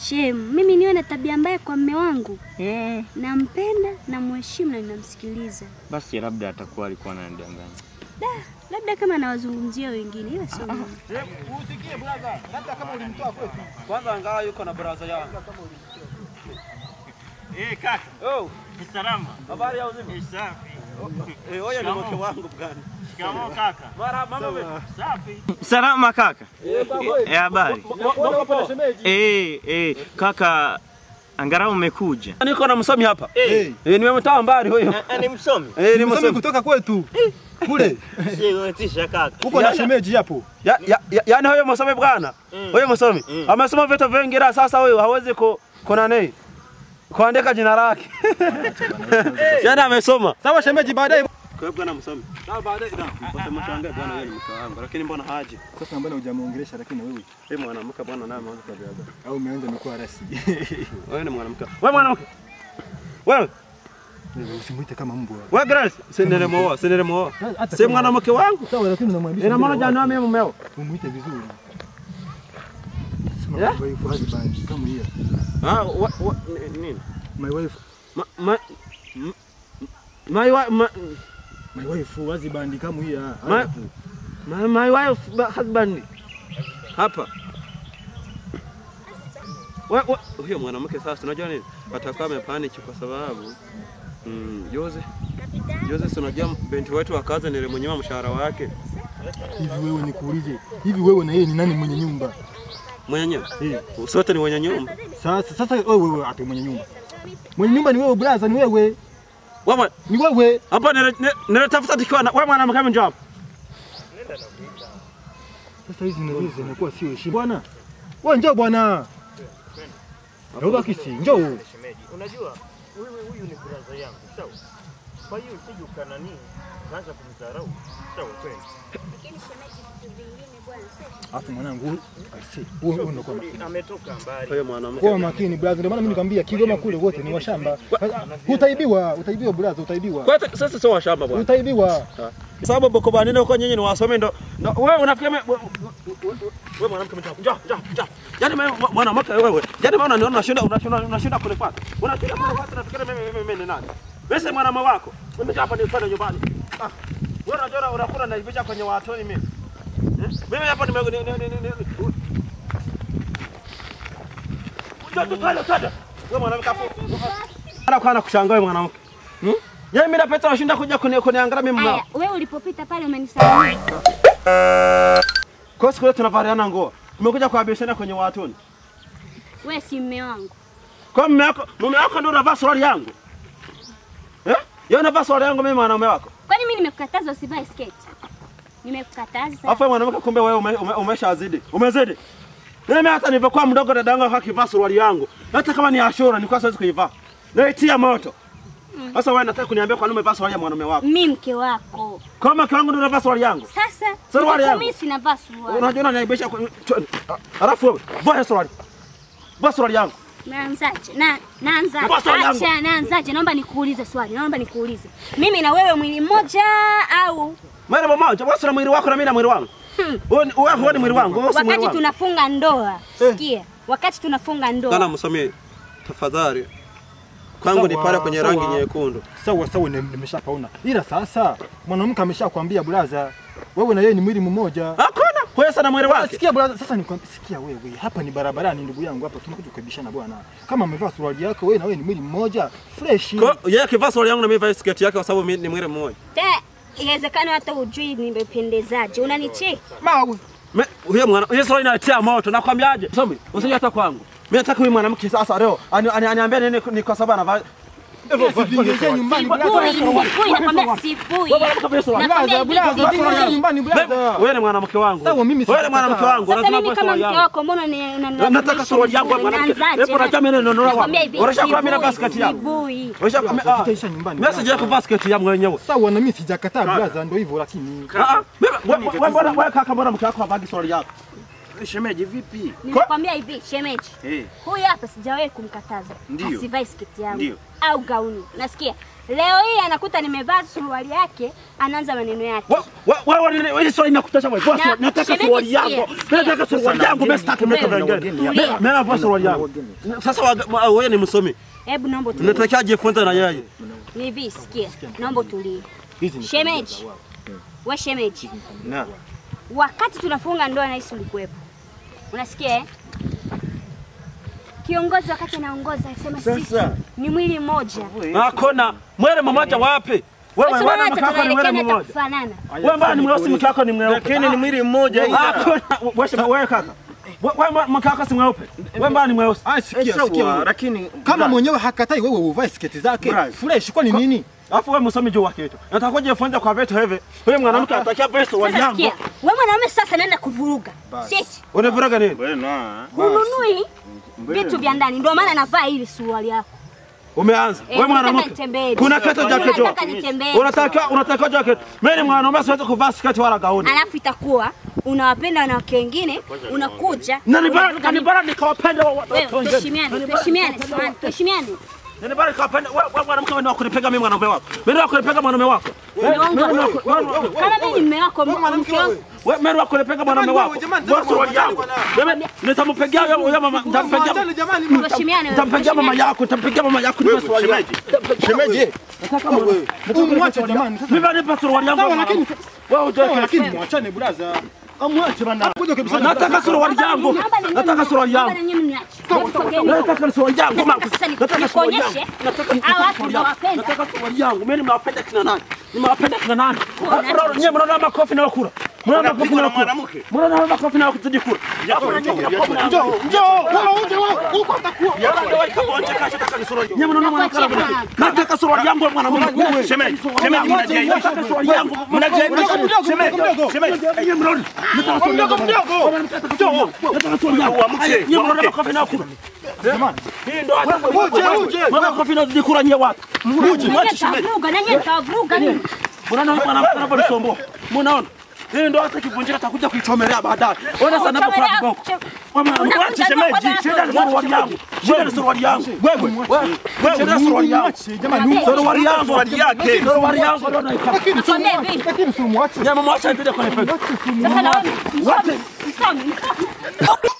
Shem, mimi niwe na tabia mbaya kwa mme wangu? Eh, Nampenda, namheshimu na ninamsikiliza. basi labda atakuwa alikuwa ananidanganya. Da, labda kama nawazungumzia wengine, ila sio mimi. Usikie brother, labda kama ulimtoa kwetu. Kwanza angalau yuko na brother yangu. Eh, kaka, Oh, ni salama. habari ya uzima? Eh, safi. Eh, huyo ni Shikamoo. mke wangu bwana. Shikamoo kaka. Mara mama wewe. Safi. Salama kaka. Eh, habari. Eh, eh, kaka angalau umekuja. Niko na msomi hapa. Eh, Eh, nimemtoa mbali huyo. ni msomi. Eh, ni Msomi msomi. kutoka kwetu kule Siwetisha kaka. huko na shemeji hapo. Ya, ya, ya, yaani huyo msomi bwana. Huyo msomi. Amesoma vitu vingi ila sasa huyo hawezi ku kuna nini? Kuandika jina lake. Yaani amesoma. Sawa shemeji, baadaye Kwa hiyo bwana msomi. Sawa baadaye na mpaka mshangae bwana yeye ni mke wangu lakini mbona haji? sasa, mbona hujamuongelesha? Lakini wewe Yeye mwanamke bwana naye ameanza tabia gani? au umeanza mikuwa rasi Wewe ni mwanamke. Wewe mwanamke. Wewe usimuite kama mbwa. wewe Grace, sendele moa, sendele moa. Si mwanamke wangu. Sawa, lakini unamwambia Ina maana jana mimi mumeo. umuite vizuri. Yeah? My wife husband kama hiyo. Ah, wa, wa, nini? My wife Ma, ma, m- my wife, ma, my wife husband kama hiyo. Ma- my, my wife ba- husband hapa. Wa, wa, huyo mwanamke sasa unajua nini? Atakuwa amepanic kwa sababu mm, Jose Jose, si unajua binti wetu wa kazi nilimnyima mshahara wake Hivi wewe nikuulize, hivi wewe na yeye ni nani mwenye nyumba? mwenye nyumba. Eh, Sote ni wenye nyumba. sasa sasa wewe wewe ate mwenye nyumba. Mwenye nyumba ni wewe brother, ni wewe. Wewe Ni wewe. hapa nile- nile- nilitafuta tukiwa na wewe mwanamke mmoja hapa. Sasa hizi ndio zinakuwa sio heshima. Bwana. Wewe njoo bwana. Ndio kisi, njoo. Shemeji, unajua huyu huyu ni brother yangu, sawa? Kwa hiyo usije ukanani kaanza kumdharau. Sawa kweli. Lakini shemeji, vitu vingine bwana, sio Alafu mwanangu, aisi, wewe wewe unakuwa makini. Ametoka mbali. Huyo mwanamke. Kuwa makini brother, ndio maana mimi nikwambia Kigoma kule wote ni washamba. Utaibiwa, utaibiwa brother, utaibiwa. Kwa hiyo sasa sio washamba bwana. Utaibiwa. Sababu boko banene huko nyinyi ni wasome ndo. ndo- Wewe unafikia me- we- we- we- wewe mwanamke mchafu. Njoo, njoo, njoo. Yaani mimi mwanamke wewe. Yaani maana unaniona unashinda unashinda unashinda kunifuata. Unashinda kunifuata nafikiri mimi mimi mimi ni nani? Wewe si mwanamke wako. Mimi hapa nifanye nyumbani. Ah. Wewe unajua unakula na ibisha kwenye watoni mimi. Eh? Mimi hapa nime ni- ni- ni- ni- ni- Njoo tufanye tata. Wewe mwanamke hapo. Ana kwa kushangaa wewe mwanamke. Hmm? Yaani mimi napeta nashinda kuja kuni- kuniangalia mimi mwanao. Aya, wewe ulipopita pale umenisalimia. Kwa siku ile tunavaliana nguo. Tumekuja kuabishana kwenye watoni. Wewe si mme wangu. Kwa mume wako, mume wako ndio unavaa suruali yangu. Eh? Yeye unavaa suruali yangu mimi mwanaume wako. Kwani mimi nimekukataza usivae sketi? Nimekukataza. Alafu wewe mwanamke kumbe wewe ume, ume, umeshazidi. Umezidi. Mimi hata nilivyokuwa mdogo dada yangu akivaa suruali yangu. Hata kama ni ashura nilikuwa siwezi kuivaa. Naitia moto. Sasa wewe nataka kuniambia kwa nini umevaa suruali ya mwanaume wako? Mimi mke wako. Kama mke wangu ndio unavaa suruali yangu. Sasa Suruali yangu. mimi sinavaa suruali. Unajua unaniaibisha kwa Alafu wewe vaa suruali. Vaa suruali yangu. Naanzaje? Na naanzaje? Kwa swali langu. Acha naanzaje? Naomba nikuulize swali. Naomba nikuulize. Mimi na wewe mwili mmoja au Mwili mmoja, wewe una mwili wako na mimi na mwili wangu. Hmm. Wewe ni- wewe wewe ni mwili wangu, wewe si mwili wakati wangu. tunafunga ndoa? Sikia. Wakati tunafunga Kana ndoa. msomee tafadhali. Kwangu ni Sawa, pale kwenye rangi sawa. nyekundu. Sawa sawa, nime- nimeshapaona. Ila sasa mwanamke ameshakwambia brother, wewe na yeye ni mwili mmoja. Hakuna. Wewe sana mwili wake. Sikia brother, sasa nikwambia, sikia wewe, hapa ni barabarani ndugu yangu, hapa tunakuja kukabishana bwana. Kama amevaa suruali yako wewe na wewe ni mwili mmoja, fresh. Kwa yeye akivaa suruali yangu na mimi vaa sketi yake kwa sababu mimi ni mwili mmoja. Te, inawezekana hata ujui nimependezaje. Unanicheki? Mawe. Me- Huyo mwana, hiyo suruali inatia moto. Nakwambiaje? Somi, usije hata kwangu. Mimi nataka huyu mwanamke sasa leo ani- ani- aniambie nini ni kwa sababu anavaa Hivyo vaa- Vingine nyumbani Sifui, brother. sifui, nakwambia sifui. Wewe mwanamke vaa suruali. Nakwambia Brother, hivi brother, sifui. vingine nyumbani Wewe- brother. Wewe ni mwanamke wangu. Sawa, mimi Wewe ni sitakataa. mwanamke wangu. Sasa lazima mimi vaa kama suruali mke yangu. wako mbona ni Na- Nataka suruali yangu hapa mwanamke. Hebu unajua mimi ndio ndio Nakwambia hivi. Unasha kwa mimi na sifui, basket yangu. sifui. Unasha Brother, tutaisha nyumbani. Mimi sija kuvaa sketi yangu mwenyewe. Sawa na mimi sijakataa brother, ndio hivyo lakini Ah, ah, mimi- wewe- wewe mbona wewe kaka mbona mke wako havagi suruali yako? Shemeji vipi? Nimekwambia hivi shemeji, Eh. huyu hapa sijawahi kumkataza Ndiyo. asivae sketi yangu Ndiyo. au gauni. Nasikia leo hii anakuta nimevaa suruali yake, anaanza maneno yake. Wewe swali nakutosha wewe. Boss, Na- nataka shemeji, suruali sikia, yangu. sikia. Nataka suruali yangu, mimi sitaki mtu Wewe, mwingine. tulia. Mimi navaa suruali yangu. Sasa waga- ma- wewe ni msomi. Hebu naomba utulie. Unatakiwa jifunze na yeye. Ni hivi, sikia, naomba utulie. Hizi ni Shemeji, we shemeji, Na. wakati tunafunga ndoa nahisi ulikuwepo, unasikia eh? Kiongozi wakati anaongoza alisema sisi ni mwili mmoja. Hakuna mwele mmoja wapi? Wewe Basi wewe wote mke wako ni mwele tunaelekea mmoja. kufanana. Wewe mbona ni mweusi mke wako ni mweupe? Lakini ni mwili mmoja hii. Hakuna wewe wewe kaka. Wewe mke wako si mweupe. Wewe mbona ni mweusi? Ah, sikia, sikia. wewe. Lakini Kama mwenyewe hakatai wewe uvae sketi zake Bras. fresh, kwani nini? Alafu wewe msomi juu wa kitu. Nataka kujifunza kwa vitu hivi. Wewe mwanamke anatakiwa vaa suruali Sasa yangu. sikia, wewe mwanaume sasa naenda kuvuruga. Siti, Unavuruga nini? bwana. hununui vitu vya ndani, ndio maana navaa ili suruali yako. Umeanza. Eh, Wewe nataka mwanamke. nitembee. Kuna kitu cha kitu. Nataka nitembee. Unatakiwa unatakiwa jacket. Mimi ni mwanaume siwezi kuvaa sketi wala gauni. Alafu itakuwa unawapenda wanawake wengine, unakuja Na ni bora unavuruga na ni mimi. bora nikawapenda wa- Wewe watu wengine. tuheshimiane, tuheshimiane, samahani, tuheshimiane. Na ni bora nikawapenda wewe wewe mwanamke wewe ni wa kunipega mimi mwanaume wako. Mimi ni wa kunipega mwanaume wako. Ni wangu. Kama mimi ni mume wako, mke wangu, Wewe mimi ni wa kunipega mwanaume Jamani, wako. wewe, jamani, Wewe suruali yangu. jamani, Mimi nitampigia wewe wewe mama nitampigia. Mwachane jamani. tuheshimiane. Nitampigia mama yako, nitampigia mama yako ni suruali yangu. Shemeji. Umwache jamani. Sasa Mimi nipa suruali yangu. Sawa, lakini- wewe sawa, uje lakini mwachane brother. Amwache bana. Kuja kabisa. Nataka suruali yangu. Naomba ni Nataka nyinyi- suruali naomba yangu. ni nyinyi mniache. Sogeni. Nataka suruali yangu. mama. Nataka sasa ni- Nataka suruali yangu. nikuonyeshe Nataka hawa watu suruali yangu. nawapenda. Nataka suruali yangu. Mimi nimewapenda kina nani? Nimewapenda kina nani? Kuna Mnaona- Nyie mnaona makofi na kura. Mnaona makofi na kura. mwanamke. Mnaona makofi na kuzidi kura. Njoo, njoo. Wewe uje wewe. Uko atakuwa. Nyie mnaona mwanamke anavyokuwa. Nataka suruali yangu mwanamke. Shemeji, shemeji mnajiaibisha. Nataka suruali yangu. Mnajiaibisha. Shemeji, shemeji. Nyie mnaona. Nataka suruali yangu. Mdogo. Nataka suruali yangu. Uamke, Nyie mnaona uamke. makofi na kura. Jamani. Hii ndo hata Uje, uje. Mwana makofi na zidi kura nyie watu. Nanyi mtavuruga, nanyi mtavuruga mimi. Mnaona mwanamke anavyonisumbua. Mnaona? Hii ndo hata kivunjika atakuja kuichomelea baadaye. Ona sana hapo kuna kiboko. Mwache shemeji, shida ni suruali yangu. Shida ni suruali yangu. Wewe, wewe, shida ni suruali yangu. Mwache jamani. Suruali yangu, Suruali yake. suruali yangu ndo naikata. Lakini si Nakwambia hivi. lakini si mwache. Nyama mwacha ndio kwa Sasa na wewe msomi, msomi, msomi.